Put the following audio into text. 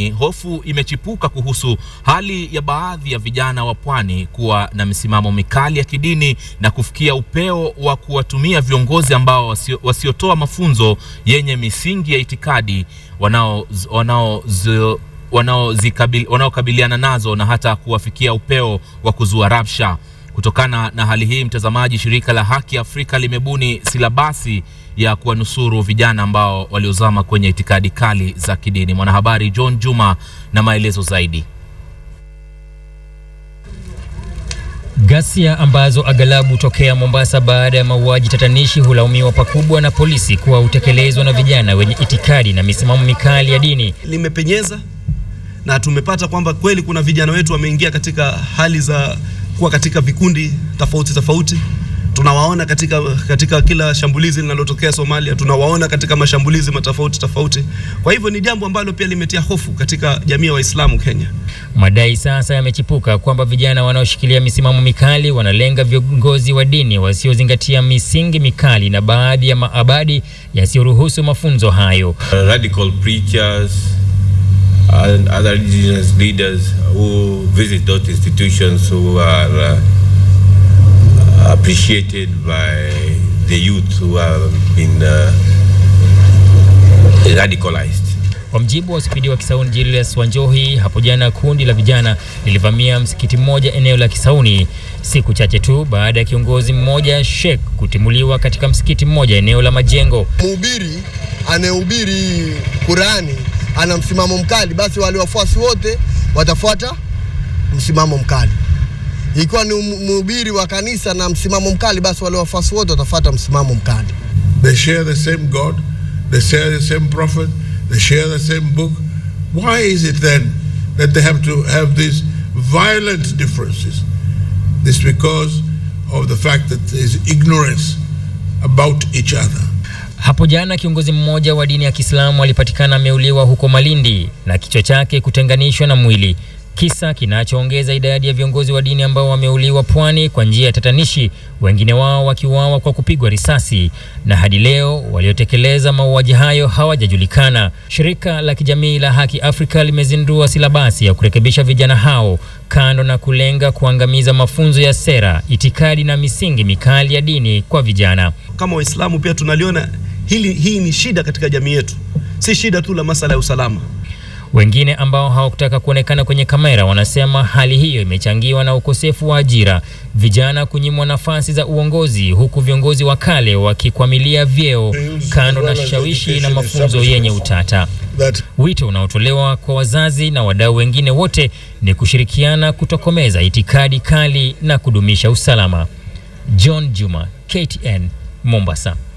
Hofu imechipuka kuhusu hali ya baadhi ya vijana wa pwani kuwa na misimamo mikali ya kidini na kufikia upeo wa kuwatumia viongozi ambao wasio, wasiotoa mafunzo yenye misingi ya itikadi wanao wanao wanaokabiliana wanao nazo na hata kuwafikia upeo wa kuzua rabsha. Kutokana na hali hii, mtazamaji, shirika la Haki Afrika limebuni silabasi ya kuwanusuru vijana ambao waliozama kwenye itikadi kali za kidini. Mwanahabari John Juma na maelezo zaidi. Ghasia ambazo aghalabu tokea Mombasa baada ya mauaji tatanishi hulaumiwa pakubwa na polisi kuwa hutekelezwa na vijana wenye itikadi na misimamo mikali ya dini. Limepenyeza na tumepata kwamba kweli kuna vijana wetu wameingia katika hali za kuwa katika vikundi tofauti tofauti. Tunawaona katika, katika kila shambulizi linalotokea Somalia, tunawaona katika mashambulizi matofauti tofauti. Kwa hivyo ni jambo ambalo pia limetia hofu katika jamii ya Waislamu Kenya. Madai sasa yamechipuka kwamba vijana wanaoshikilia misimamo mikali wanalenga viongozi wa dini wasiozingatia misingi mikali na baadhi ya maabadi yasiyoruhusu mafunzo hayo. Uh, radical preachers and other religious leaders who visit those institutions who are uh, appreciated by the youth who have been uh, radicalized. Kwa mjibu wa spidi wa Kisauni Julius Wanjohi, hapo jana kundi la vijana lilivamia msikiti mmoja eneo la Kisauni siku chache tu baada ya kiongozi mmoja Sheikh kutimuliwa katika msikiti mmoja eneo la Majengo. Mhubiri anayehubiri Qurani ana msimamo mkali, basi wale wafuasi wote watafuata msimamo mkali. Ikiwa ni mhubiri wa kanisa na msimamo mkali, basi wale wafuasi wote watafuata msimamo mkali. They share the same God, they share the same prophet, they share the same book. Why is it then that they have to have these violent differences? This because of the fact that there is ignorance about each other. Hapo jana kiongozi mmoja wa dini ya Kiislamu alipatikana ameuliwa huko Malindi na kichwa chake kutenganishwa na mwili, kisa kinachoongeza idadi ya viongozi wa dini ambao wameuliwa pwani kwa njia ya tatanishi, wengine wao wakiuawa kwa kupigwa risasi, na hadi leo waliotekeleza mauaji hayo hawajajulikana. Shirika la kijamii la Haki Afrika limezindua silabasi ya kurekebisha vijana hao, kando na kulenga kuangamiza mafunzo ya sera, itikadi na misingi mikali ya dini kwa vijana. Kama Waislamu pia tunaliona hili, hii ni shida katika jamii yetu, si shida tu la masala ya usalama. Wengine ambao hawakutaka kuonekana kwenye kamera wanasema hali hiyo imechangiwa na ukosefu wa ajira, vijana kunyimwa nafasi za uongozi, huku viongozi wa kale wakikwamilia vyeo, kando na shawishi na mafunzo yenye utata. Wito unaotolewa kwa wazazi na wadau wengine wote ni kushirikiana kutokomeza itikadi kali na kudumisha usalama. John Juma, KTN, Mombasa.